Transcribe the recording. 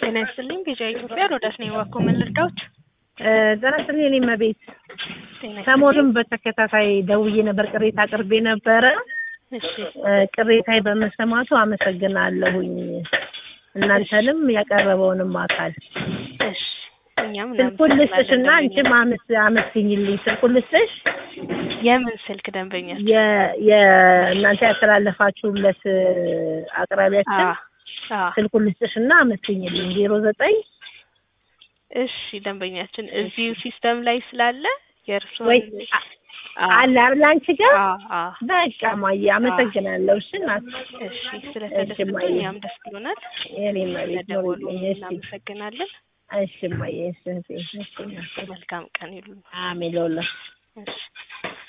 ጤና ይስጥልኝ ቢጃ ኢትዮጵያ ሮዳስ ነኝ። እባክዎ ምን ልርዳዎት? ጤና ይስጥልኝ የኔ እመቤት። ጤና ሰሞኑን በተከታታይ ደውዬ ነበር፣ ቅሬታ አቅርቤ ነበረ። እሺ ቅሬታዬ በመሰማቱ አመሰግናለሁኝ። እናንተንም ያቀረበውንም አካል እሺ እኛም ስልኩን ልስጥሽ እና እናመሰግናለን አንቺም አመስ- አመስግኝልኝ። ስልኩን ልስጥሽ የምን ስልክ ደንበኛ? የ- የእናንተ ያስተላለፋችሁለት አቅራቢያችን አ አ ስልኩን ልስጥሽ እና አመስግኝልኝ። ዜሮ ዘጠኝ እሺ ደንበኛችን እዚሁ ሲስተም ላይ ስላለ የእርስዎን ወይ አ አለ አይደል አንቺ ጋር አ አ በቃ ማየ አመሰግናለሁ። እሺ እናት እሺ ስለተደሰቱ እማዬ። እኛም ደስ ብሎናል። የኔ መቤት ስለደወሉ ኖርልኝ። እሺ እናመሰግናለን። እሺ ማየ እሺ እሺ እሺ እናት። መልካም ቀን ይሉን። አሜን ለሁላችሁ። እሺ